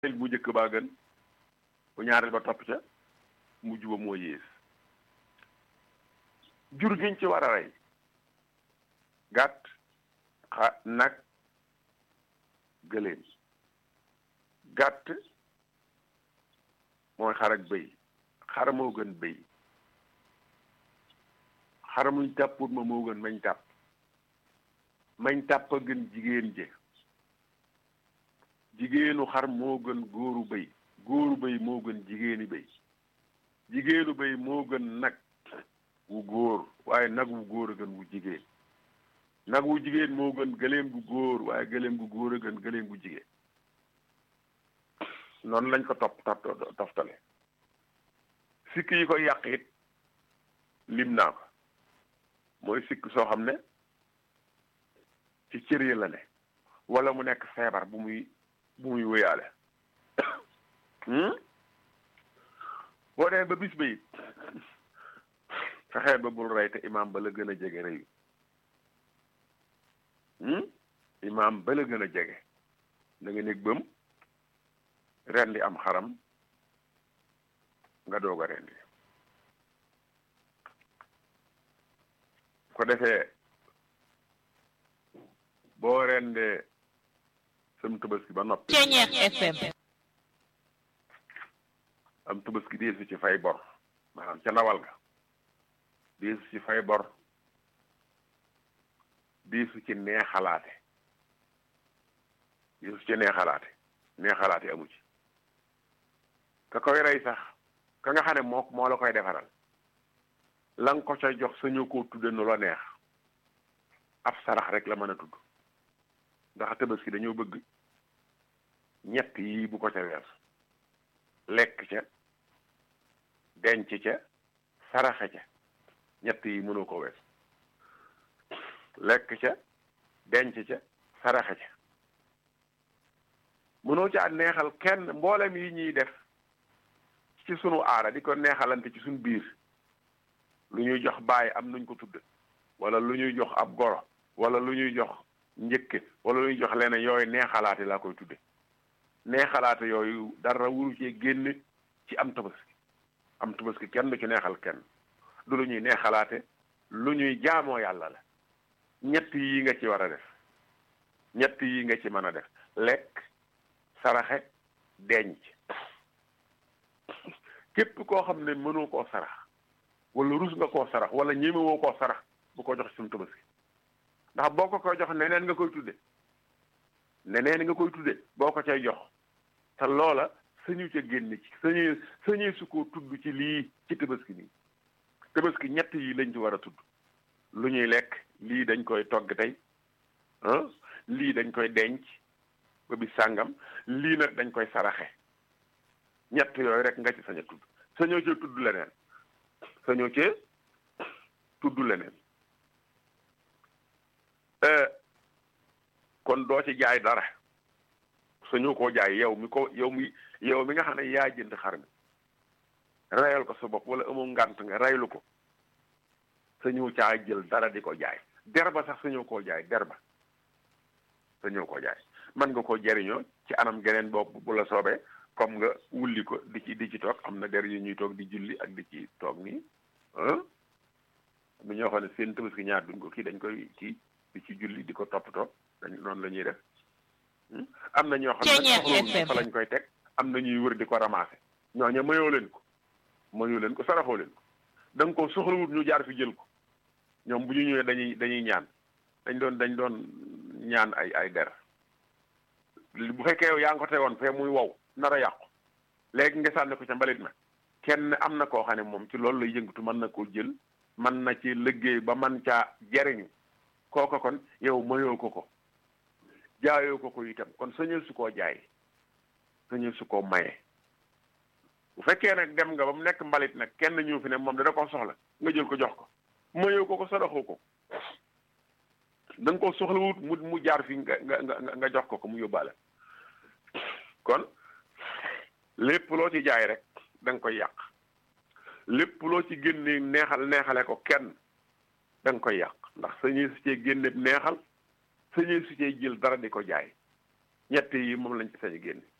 bu njëkk baa gën bu ñaareel ba topp ca mujj ba moo yées jur giñ ci war a rey gàtt xa nag gëléem gàtt mooy xar ak bëy xar moo gën bëy xar muñ tàpput ma moo gën mañ tàpp mañ tàpp a gën jigéen je jigéenu xar moo gën góoru bëy góoru bëy moo gën jigéeni bëy jigéenu bëy moo gën nag wu góor waaye nag wu góor a gën wu jigéen nag wu jigéen moo gën gëléem gu góor waaye gëléem gu góor a gën gëléem gu jigéen noonu lañ ko topp toftale sikk yi koy yàq it lim naa ko mooy sikk soo xam ne ci cër yi la ne wala mu nekk feebar bu muy bu muy wéyaale boo demee ba bis ba it fexeel ba bul rey te imaam ba la gën a jege reyu imaam ba la gën a jege da nga nekk bëm rendi am xaram nga doog a rendi ko defee boo rendee sam tabaski ba noppi FM am tabaski deesu ci fay bor maanaam ca ndawal ga deesu ci fay bor deesu ci neexalaate deesu ci neexalaate neexalaate amu ci ka koy rey sax ka nga xam ne moo moo la koy defaral la nga ko ca jox sañu koo tudde nu la neex ab sarax rek la mën a tudd ndax tabaski dañoo bëgg ñett yi bu ko ca wees lekk ca denc ca saraxe ca ñett yi mënoo ko wees lekk ca denc ca saraxe ca mënoo ca neexal kenn mboolem yi ñuy def ci sunu aara di ko neexalante ci sunu biir lu ñuy jox bàyyi am nuñ ko tudd wala lu ñuy jox ab goro wala lu ñuy jox njëkke wala lu ñuy jox leneen yooyu neexalaate laa koy tudde neexalaate yooyu dara wuru cee génn ci am tabaski am tabaski kenn du ci neexal kenn du lu ñuy neexalaate lu ñuy jaamoo yàlla la ñett yi nga ci war a def ñett yi nga ci mën a def lekk saraxe denc képp koo xam ne mënoo koo sarax wala rus nga koo sarax wala ñemewoo koo sarax bu ko jox suñu tabaski ndax boo ko koy jox neneen nga koy tudde neneen nga koy tudde boo ko cay jox te loola sañu ca génn ci sañu sañee su ko tudd ci lii ci tabaski nii tabaski ñett yi lañ ci war a tudd lu ñuy lekk lii dañ koy togg tey ah lii dañ koy denc ba bi sàngam lii nag dañ koy saraxe ñett yooyu rek nga ci sañ a tudd sañoo cee tudd leneen sañoo cee tudd leneen kon doo ci jaay dara sañoo koo jaay yow mi ko yow mi yow mi nga xam ne yaa jënd xar mi rayal ko sa bopp wala amoo ngant nga raylu ko sañoo caa jël dara di ko jaay der ba sax sañoo koo jaay der ba sañoo koo jaay mën nga koo jariñoo ci anam geneen bopp bu la soobee comme nga wulli ko di ci di ci toog am na der yu ñuy toog di julli ak di ci toog nii ah am ñoo xam ne seen tabaski ñaar duñ ko kii dañ koy kii di ci julli di ko toppatoo dañ noonu la ñuy def am na ñoo xam ne soxlawuñ fa lañ koy teg am na ñuy wër di ko ramasser ñooñu mayoo leen ko mayoo leen ko saraxoo leen ko da nga ko soxlawut ñu jaar fi jël ko ñoom bu ñu ñëwee dañuy dañuy ñaan dañ doon dañ doon ñaan ay ay der bu fekkee yow yaa ngi ko tegoon fee muy wow nar a yàqu léegi nga sànni ko ca mbalit ma kenn am na koo xam ne moom ci loolu lay yëngatu mën na koo jël mën na ci liggéey ba man caa jariñu kooko kon yow mayoo ko ko jaayoo ko ko itam kon sañul su koo jaay sañul su koo maye bu fekkee nag dem nga ba mu nekk mbalit nag kenn ñëw fi ne moom dana ko soxla nga jël ko jox ko mayoo ko ko sadaxoo ko da nga ko soxla wut mu mu jaar fi nga nga nga jox ko ko mu yóbbaale kon lépp loo ci jaay rek da nga koy yàq lépp loo ci génne neexal neexale ko kenn da nga koy yàq ndax sañuy su cee génne neexal sañuy su cee jël dara di ko jaay ñett yi moom lañ ci sañ génne